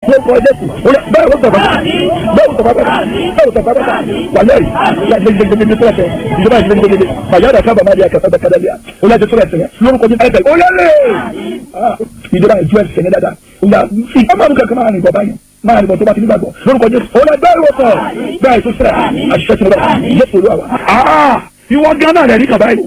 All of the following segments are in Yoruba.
lórúkọ jésù bẹ́ẹ̀ ló sọ̀rọ̀ bẹ́ẹ̀ ló sọ̀rọ̀ bẹ́ẹ̀ ló sọ̀rọ̀ bẹ́ẹ̀ wà lẹ́yìn gbẹgbẹgbẹgbẹ tó ẹsẹ̀ ìjọba gbẹgbẹgbẹ bàyáda kábà má di àkàtà bẹ́ẹ̀ kádà bíà ó yà jẹ́ tó ẹsẹ̀ lórúkọ jésù ẹsẹ̀ ó lẹ́lẹ̀ ìjọba ìjọ ẹsẹ̀ ní dáadáa ìyá fi ọmọ mi kankan máa rìn bọ̀ báyìí máa rìn bọ̀ tó bá ti nígbàgbọ́ lórúkọ jésù ó lẹ bẹ́ẹ̀ ló sọ̀ bẹ́ẹ̀ tó sẹ̀ àṣìṣe ti lọ jésù olúwa wa. ìwọ gánà rẹ̀ rí kàbá yìí.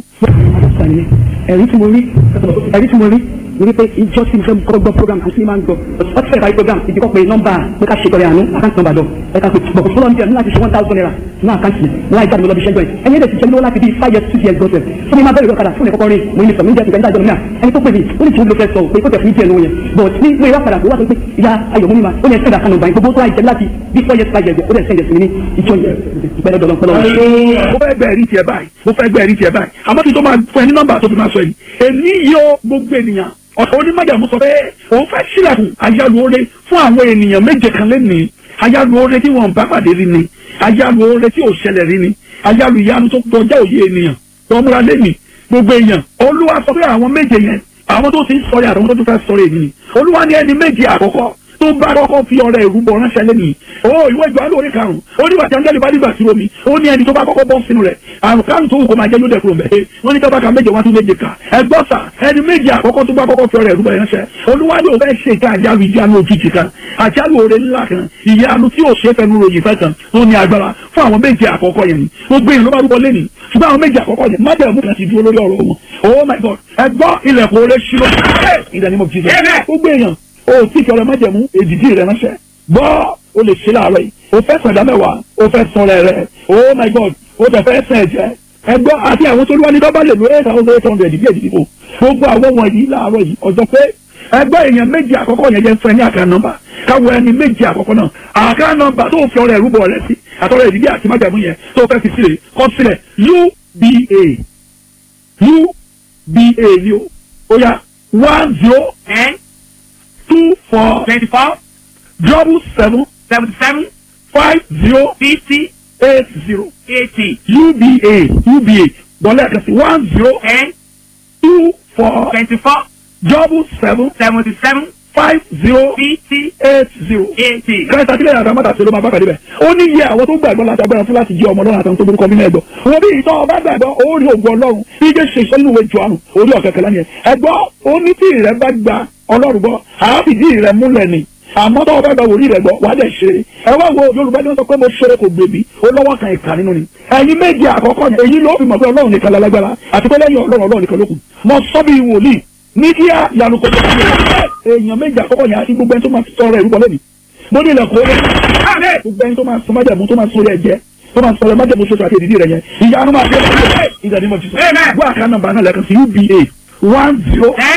ẹ̀rí tí mo rí ẹ̀rí tí mo rí mo rí pé ìjọ tí mo fẹ́ kọ́ gbọ́ program àti máa ń gbọ́ ọtí fẹ́ parí program ìdíkọ́ pé nọ́mbà pé ká ṣe tọrẹ àánú àkáǹtì nọ́mbà lọ ẹ̀ka pé bọ̀ fọlọ́ ní láti ṣe one thousand naira ní àkáǹtì mi láì jáde lọ́bi ṣẹ́jọ́ ẹ̀ ẹni ẹ̀dẹ̀ ti jẹ́ lọ́wọ́ láti bí five years six years gbọ́dọ̀ fún mi máa bẹ̀rẹ̀ lọ́kadà fún ẹ̀kọ́kọ́ rí mo ní sọ mi jẹ́ ìgbà ìdájọ́ náà ẹni tó pè mí ó ní tí ó lọ fẹ́ sọ pé kó tẹ̀ fún ìjẹ́ lówó yẹn but ní mo ìwà padà tó wá sọ pé ìyá ayọ̀ mú mi máa ó ní ẹ̀sẹ̀ ìdàkànnà báyìí gbogbo tó wá ìjẹ́ láti bí four years five years ó dẹ̀ sẹ́yìn sí mi ní ìjọ yẹn ìpẹ́lẹ́ dọ̀lọ́ pẹ́lọ́ mo fẹ́ gbẹ́ ẹ̀rí tiẹ̀ báyìí mo fẹ́ gbẹ́ ẹ̀rí tiẹ̀ báyìí àmọ́ kí n tó máa fún ẹ ní nọ́mbà tó fi máa sọ yìí èmi yóò gbogbo ènìyàn ọ̀tọ̀ onímọ̀jàmú sọ pé òun fẹ́ sílẹ̀kùn ayálùore fún àwọn ènìyàn méje kan lẹ́nìí ayálùore tí wọ́n bá pàdé rí ni ayálùore tí ò ṣẹlẹ̀ rí ni ayálù ìyanu tó kọjá òye ènìyàn tó múra lẹ́nìí gbogbo èèyàn olúwa sọ pé àwọn méje yẹn àwọn tó ti ń sọ̀rọ̀ àtàwọn tó tún fẹ́ sọ̀rọ̀ èyí ni olúwa ní ẹni méje àkọ́kọ́ tó bá kọ́kọ́ fi ọrẹ ìrúbọ ránṣẹ́ lẹ́nìí o ìwé ìjọ alóore karùn-ún ó nígbà tí angẹ́lì bá dìgbà sí omi ó ní ẹni tó bá kọ́kọ́ bọ́ sínú rẹ̀ àrùn karùn tó wù kó máa jẹ́ lóde kúrò mẹ́ẹ̀ wọ́n ní tọ́ba ka méje wá tún méje kà ẹgbọ́n sà ẹni méje àkọ́kọ́ tó bá kọ́kọ́ fi ọrẹ ìrúbọ ránṣẹ́ olúwa yóò fẹ́ ṣe ìka àjálù ìjánu òjijì kan àjálù oore ńlá kan ìyanu tí ò ṣe é fẹnu ròyìn fẹ́ kan tó ní agbára fún àwọn méje àkọ́kọ́ yẹn ni gbogbo èèyàn ló bá rúbọ lẹ́nìí ṣùgbọ́n àwọn méje àkọ́kọ́ yẹn má bẹ̀rẹ̀ mú kan ti dúró lórí ọ̀rọ̀ wọn oh my god ẹgbọ́n ilẹ̀kùn oore ṣílọ ìdánimọ̀ jíjẹ gbogbo èèyàn o tí ìfẹ́ ọ̀rẹ́ májẹ̀mú èdìdí rẹ̀ ránṣẹ́ gbọ́ o lè ṣe láàárọ̀ yìí o fẹ́ sàn dá mẹ́wàá o fẹ́ sàn rẹ̀ rẹ̀ oh my god o tẹ̀ fẹ́ sàn ẹ̀jẹ̀ ẹgbọ́ àti àwọn tó lúwa ní dọ́bà lè lo eight thousand eight hundred bí èdìdí o gbogbo àwọn wọ̀nyí láàárọ̀ yìí ọjọ́ pé ẹgbẹ́ èèyàn méjì àkọ́kọ́ yẹn jẹ́ fún ẹ ní àká nọ́mbà káwọ ẹni méjì àkọ́kọ́ náà àká nọ́mbà tó fi ọrẹ ìrúbọ rẹ sí àtọrẹ ìdílé àti májàmú yẹn tó fẹ́ fi sílẹ̀ kọ́ sílẹ̀ uba uba ni o ó yá one zero ten two four twenty-four double seven seventy-seven five zero fifty eight zero eighty uba uba dọ́là kan sí one zero ten two four twenty-four double seven seventy-seven five zero fifty eight zero. eighty. kẹta sílẹ̀ yàrá mọ́tà sí ló máa bá pàdé bẹ̀. ó ní iye àwọn tó gbàgbọ́ láti agbára fún láti jẹ́ ọmọ ọlọ́run àtàwọn tó burúkọ nínú ẹ̀gbọ́. wọ́n bí ìtọ́ ọba gbàgbọ́ ó rí ògùn ọlọ́run bí jẹ́ ṣe ìṣọ́ nínú ìwé jọ̀ọ́nù orí ọ̀kẹ́kẹ́ lánìyẹn. ẹ̀gbọ́ ó ní tí ìrẹ́ bá gba ọlọ́run gbọ́ àáfìdí ìrẹ́ múlẹ̀ ni àmọ́ tó o bá gba wòlíì rẹ̀ gbọ́ wàá dẹ̀ ṣe é ẹ wá wo yorùbá ní wọ́n sọ pé mo ṣeré kò gbèbí ó lọ́wọ́ kan ìkà nínú ni ẹ̀yin méje àkọ́kọ́ yẹn èyí ló fi mọ̀ pé ọlọ́run nìkan lálágbára àti pé lẹ́yìn ọlọ́run ọlọ́run nìkan ló kù mo sọ bí wòlíì ní kí á yanu kò tó kí èèyàn méje àkọ́kọ́ yẹn àti gbogbo ẹni tó máa sọ̀rọ̀ ìrúbọ lẹ́nu mo ní ilẹ̀kùn ó gbogbo ẹni tó máa sọ májàmú tó máa sọ orí ẹ̀jẹ̀ tó máa sọ̀rọ̀ májàmú ṣoṣo àti èdìdí rẹ̀ yẹn ìyanu máa fi ẹ̀ ìdàdí mọ̀ jùlọ wọ́n àká nọ́mbà náà lẹ́ẹ̀kan sí uba one zero ten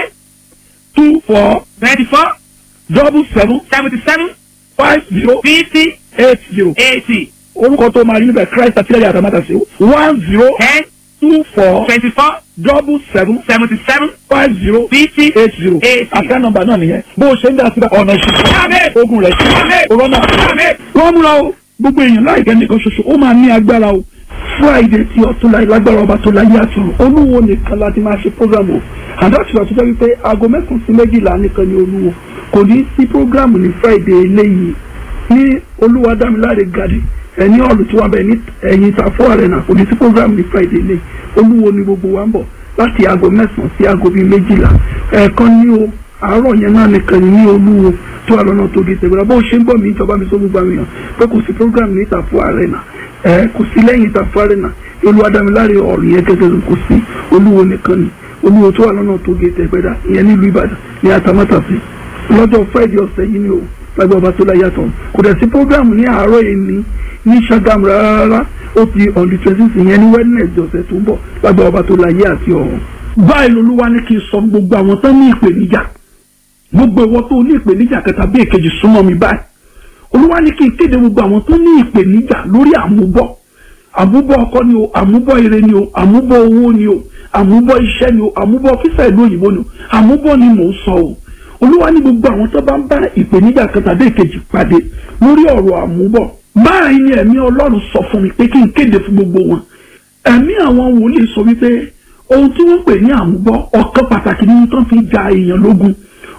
two four twenty-four double seven seventy-seven five zero fifty eight zero eighty orúkọ tó máa rí níbẹ̀ christ àtìlẹ́yìn àtàmátà sí one zero ten two four twenty-four double seven seventy-seven five zero fifty eight zero eighty. àká nọ́mbà náà nìyẹn bó o ṣe ń dá síbẹ̀ ọ̀nà Àmín. ìṣúná ogun rẹ̀ sí Àmín. ọ̀rọ̀nà Àmín. wọ́n múra o gbogbo èèyàn láìpẹ́ nìkan ṣoṣo ó máa ní agbára o friday tí ọtún láì lágbára ọba tó láyé àtúrò olúwo nìkan láti máa ṣe program o àdáṣùwà tó jẹ́ wípé aago mẹ́sàn-án sí méjìlá nìkan ni olúwo kò ní sí program ní friday eléyìí ní olúwadámiláre gadi ẹni ọ̀lù tí wọ́n bẹ̀ ní ẹ̀yìn ìtàfọ́ arena kò ní sí program ní friday eléyìí olúwo ni gbogbo wa ń bọ̀ láti aago mẹ́sàn-án sí aago bíi méjìlá ẹ̀ẹ̀kan ní o àárọ̀ yẹn náà nìkan ní olúwo tó wà lọ́nà tó di tẹ̀gbọ́n bó ṣe ń bọ̀ mí ìjọba mi sọ gbogbo àwọn èèyàn pé kò sí program ní ìtàfọ́ arena ẹ kò sí lẹ́yìn ìtàfọ́ arena olúwadámiláre ọ̀rọ̀ yẹn gẹ́gẹ́ kò sí olúwo nìkan ni olúwo tó wà lọ́nà tó di tẹ̀gbẹ́dá ìyẹn nílùú ìbàdàn ní atamátàsí lọ́jọ́ friday ọ̀sẹ̀ yìí ni o lágbà ọba tó láyàtọ̀ kò dẹ̀ sí program ní àárọ̀ yìí ní ní Ṣàgámù rárá ó ti on the twenty six yẹn ní wednesday ọ̀sẹ̀ tó ń bọ̀ lágbà ọba tó láyé àti ọ̀run. báyìí lolúwa ní kí n sọ gbogbo àwọn tó ní ìpèníjà gbogbo ìwọ tó ní ìpèníjà kẹta bí èkejì súnmọ́ mi báyìí olúwa ní kí n kéde gbogbo àwọn tó ní ìpèníjà lórí àmúbọ̀ àmúbọ̀ ọkọ ni o àmúbọ̀ ire ni o àmúbọ̀ owó ni o àmúbọ̀ iṣẹ́ ni o àmúbọ̀ fífẹ́ ìlú òyìnbó ni o àmúbọ̀ ni mò ń sọ o olúwa ní gbogbo àwọn tó bá ń bá ìpèníjà kan tàbí èkejì pàdé lórí ọ̀rọ̀ àmúbọ̀ báyìí ni ẹ̀mí ọlọ́run sọ fún mi pé kí n kéde fún gbogbo wọn ẹ̀mí àwọn wòlíì sọ wípé ohun tí wọ́n pè ní àmúbọ̀ ọ̀kan pàtàkì nínú tó fi ja èèyàn lógun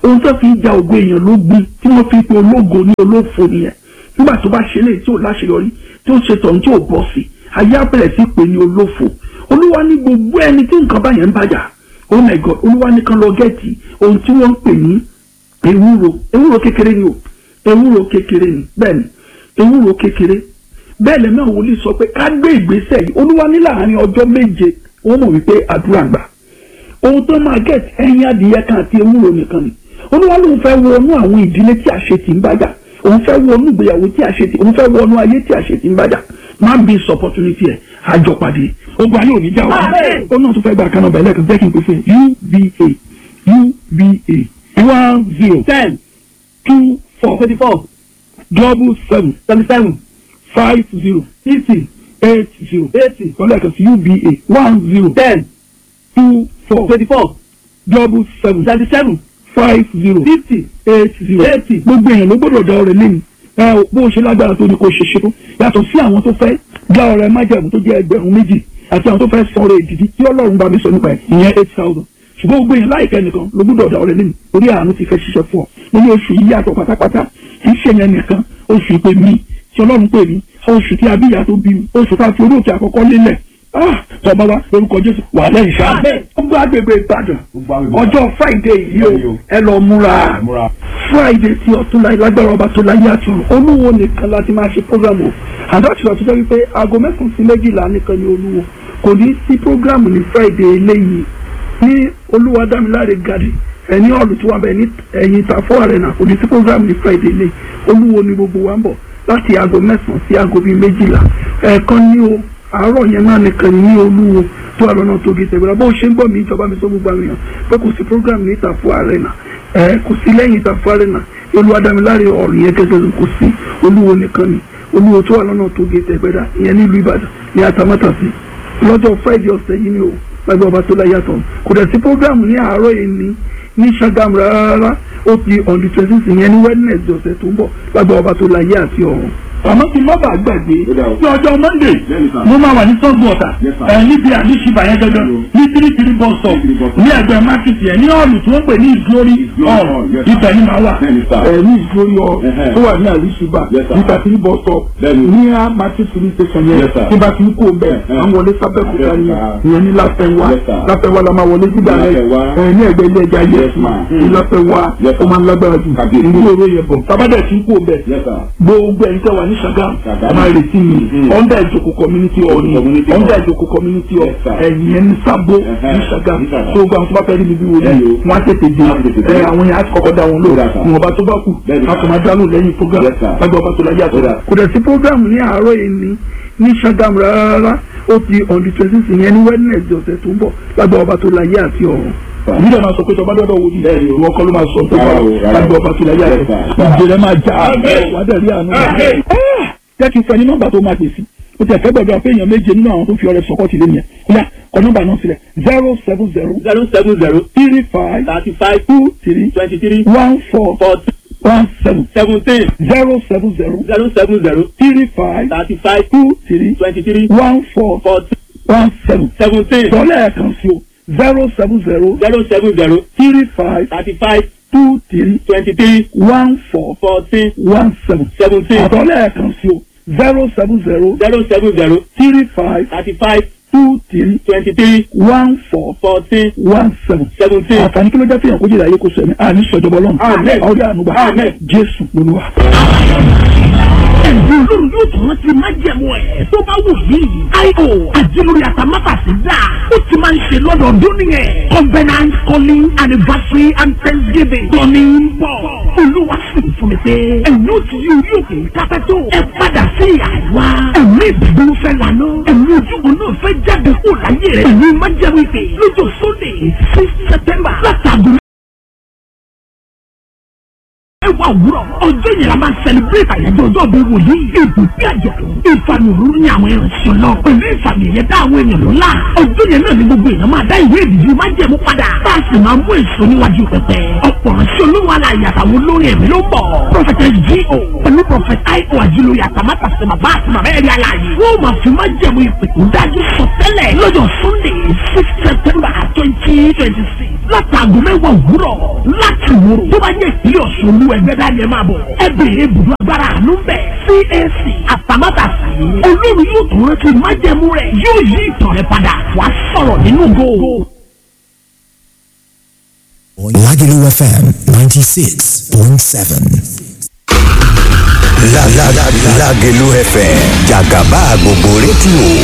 ohun tó fi ń ja ògo èèyàn ló gbin tí wọ́n fi pe ológo ní olófo nìyẹn nígbà tó bá ṣe léyìí tí ò láṣeyọrí tí ó ṣe tọ̀hún tí ò bọ́ sí ayé abẹ́rẹ́ sí pé ní olófo olúwa ní gbogbo ẹni tí nǹkan báyẹn ń bàjá oh my god olúwa ní kan lọ gẹ́ẹ̀tì ohun tí wọ́n ń pè ní ewúro ewúro kékeré ni o ewúro kékeré ni bẹ́ẹ̀ ni ewúro kékeré bẹ́ẹ̀ lẹ́mọ̀ wòlíì sọ pé ká gbé ìgbésẹ̀ yìí olúwa ní láàárín ọjọ́ méje wọ́n mọ̀ wípé àdúrà gbà ohun tó máa gẹ̀ẹ́tì ẹyin adìyẹ kan àti ewúro nìkan ni olúwa lóun fẹ́ wọnú àwọn ìdílé tí àṣetì ń bàjá òun fẹ́ wọnú ìgbéyàwó tí àṣetì òun fẹ́ wọnú ayé tí àṣetì ń bàjá máa ń bí sọ opportunity ẹ̀ àjọpàdé ogun ayé òní já wa ó náà tún fẹ́ gba kanáà bẹ̀rẹ̀ kan jẹ́ kí n pè fún uba uba one zero ten two four twenty four double seven seventy seven five zero fifty eight zero eighty kọ́lá kan sí uba one zero ten two four twenty four double seven seventy seven five zero fifty eight zero eighty. gbogbo èèyàn ló gbọ́dọ̀ dá ọrẹ lẹ́yìn ẹ ò bó o ṣe lágbára tó ní kó o ṣe ṣe tó yàtọ̀ sí àwọn tó fẹ́ dá ọrẹ májẹ̀mú tó jẹ́ ẹgbẹ̀rún méjì àti àwọn tó fẹ́ san ọrẹ ìdìdí tí ọlọ́run bá mi sọ nípa ẹ̀ ìyẹn eight thousand ṣùgbọ́n gbogbo èèyàn láìpẹ́ nìkan ló gbọ́dọ̀ dá ọrẹ lẹ́yìn orí àánú ti fẹ́ ṣiṣẹ́ fún ọ mo ní oṣù yìí yàtọ̀ pátápátá kì í ṣe yẹn nìkan oṣù ìpè mi tí ọlọ́run pè mí oṣù tí abíyá tó bí mi oṣù tá a fi orí òkè àkọ́kọ́ lélẹ̀ tọ́ba wa lórúkọ jésù wà lẹ́yìn ṣáà gbogbo agbègbè ìbàdàn ọjọ́ friday yìí o ẹ lọ múra friday tí ọtún láyé lágbára ọba tó láyé àti ọ̀run olúwo nìkan láti máa ṣe program o àdáṣe ọtún jẹ́ wípé aago mẹ́sàn-án sí méjìlá nìkan ni olúwo kò ní sí program ní friday eléyìí ní olúwa dámiláre gàdí ẹni ọ̀lù tí wọ́n bẹ̀ ní ẹ̀yìn ìtàfọ́ arena kò ní sí program ní friday eléyìí olúwo ni gbogbo wa ń bọ̀ láti aago mẹ́sàn-án sí aago bíi méjìlá ẹ̀ẹ̀kan ní o àárọ̀ yẹn náà nìkan ní olúwo tó wà lọ́nà tó gé tẹ̀gbẹ́ra bó ṣe ń gbọ́ mi ìjọba mi sọ gbogbo àwọn èèyàn pé kò sí program ní ìtàfọ́ arena ẹ kò sí lẹ́yìn ìtàfọ́ arena olúwadámiláre ọ̀rìn yẹn gẹ́gẹ́ kò sí olúwo nìkan ni olúwo tó wà lọ́nà tó gé tẹ̀gbẹ́ra ìyẹn nílùú ìbàdàn ní atamátàsí lọ́jọ́ friday ọ̀sẹ̀ yìí ni o lágbàá ọba tó láyàtọ̀ kò dẹ̀ sí program ní àárọ̀ yìí ní ní Ṣàgámù rárá ó di on the twenty six yẹn ní wednesday ọ̀sẹ̀ tó ń bọ̀ lágbàá ọba tó láyé àti ọ̀run àmọ́ kí n má bàa gbàgbé ní ọjọ́ monday mo máa wà ní sọ́gbọ̀n ọ̀tà ẹ̀ níbi àdìsíbà yẹn gẹ́gẹ́ ní three three bus stop ní ẹgbẹ́ market yẹn ní ọ̀lù tí wọ́n pè ní ìgbórí hall ibẹ̀ ni màá wà ẹ̀ ní ìgbórí hall tó wà ní àdìsíbà nípa three bus stop ní a market police station yẹn tí bá ti ń kó bẹ́ẹ̀ àwọn wọlé sábẹ́kúta ni ìyẹn ní láfẹ́wá láfẹ́wá la máa wọlé sígbà rẹ̀ ẹ̀ ní ẹgbẹ́ ilé ẹja yẹn ní láfẹ́wá ó máa ń lágbára jù ìgbóòrò yẹn bọ̀ tábàdà ti ń kó bẹ́ẹ̀ gbogbo ẹ̀yin tẹ́ wà ní Ṣàgámù a máa retí mi under ìjòkó community hall ni under ìjòkó community hall ẹ̀yìn ẹni sábó ní Ṣàgámù tó gba àwọn tó bá fẹ́ rí mi bí wọlé wọn á tètè dé ẹ àwọn yẹn á kọ́kọ́ dá wọn lò wọn bá tó bá kù a kò máa dánú lẹ́yìn program lágbà ọba tó láyé àtọ́ra kò dẹ̀ sí program ní àárọ̀ yìí ní ní Ṣàgámù rárá ó ti on the twenty six yẹn ní Wednesday ọ̀sẹ̀ tó ń bọ̀ lágbà ọba tó láyé àti ọ̀run nígbà máa sọ pé tọba dọdọ wo ni ìwọ kọ́ ló máa sọ pé lágbà ọba tó láyé àti ìjẹrẹ máa já wà á dẹ̀ rí àánú jẹ́ kí n fẹ́ ní nọ́mbà tó máa pè sí o tẹ̀ fẹ́ gbọ́dọ̀ pé èèyàn méje nínú àwọn tó fi ọrẹ sọ́kọ́ ti lé nìyẹn kóyà kọ nọ́mbà náà sílẹ̀ zero seven zero zero seven zero three five thirty five two three twenty three one four forty one seven seventeen zero seven zero zero seven zero three five thirty five two three twenty three one four forty one seven seventeen sọlẹ̀ ẹ̀kan sí o zero seven zero zero seven zero three five thirty five two three twenty three one four fourteen one seven seventeen àtọ̀lẹ̀ ẹ̀kan sí o zero seven zero zero seven zero three five thirty five two three twenty three one four fourteen one seven. seventeen. àǹfààní kí ló jẹ́ fìyàn kó jìnnà ayé kó sọ ẹ̀mí àní sọ̀jọ̀bọ̀ lọ́nà Amen. ọ̀rẹ́ ànúgbà Amen. jésù lolúwa. ẹ̀bùn olórí yóò tún rántí májẹ̀mú ẹ̀ tó bá wù yìí. io àjẹlórí àtàmátàsí dà ó ti máa ń ṣe lọ́dọọdún nìyẹn. covenant calling anniversary and thanksgiving. tọ́ni ń bọ̀ olúwa sì ń fún mi pé ẹ̀yin ó ti yí orí òkè kápẹ́ tó. ẹ padà sí àìwá. ẹ̀mí ìdúró fẹ́ lànà. ẹ̀mí ojúbọ náà fẹ́ jáde kó láyé rẹ̀. ẹ̀mí májẹ̀mú ìpè lọ́jọ́ sunday six september látàgùn ẹwà òwúrọ̀ ọjọ́ yẹn la máa celebrate àyájọ́ ọjọ́ bíi wòlíì ìbùkún àjọ̀dún ìfàmì òróró ní àwọn ìrìnsẹ̀ náà pẹ̀lú ìfàmì ẹ̀yẹ dá àwọn èèyàn lọ́la ọjọ́ yẹn náà ni gbogbo èèyàn máa dá ìwé ìdìbò máa jẹ̀mú padà bá a sì máa mú èso níwájú pẹpẹ ọ̀pọ̀ ránṣẹ́ olówó aláya àtàwọn olórin ẹ̀mí ló ń bọ̀ prọfẹtẹ G.O. pẹ̀lú prọfẹtẹ I.O. àjílóye àtàmátà sí bàbá àti màmá ẹ̀rí aláàyè wọ́n máa fi máa jẹ̀mú ìpè tó dájú sọ tẹ́lẹ̀ lọ́jọ́ Sunday six September twenty twenty twenty six látàgọ́ mẹ́wàá òwúrọ̀ láti wúrò tó bá jẹ́ ìpínlẹ̀ ọ̀ṣun olú ẹgbẹ́ dání ẹ máa bọ̀ ẹ bèrè ibùdó agbára àánú bẹ̀ CAC àtàmátàsí olórí yóò tún rántí májẹ̀mú rẹ̀ yóò yí ìtàn rẹ̀ padà wàá sọ̀rọ̀ nínú góò. Lagelu FM 96.7. La la la Lagelu FM Jagaba gbogbo rédíò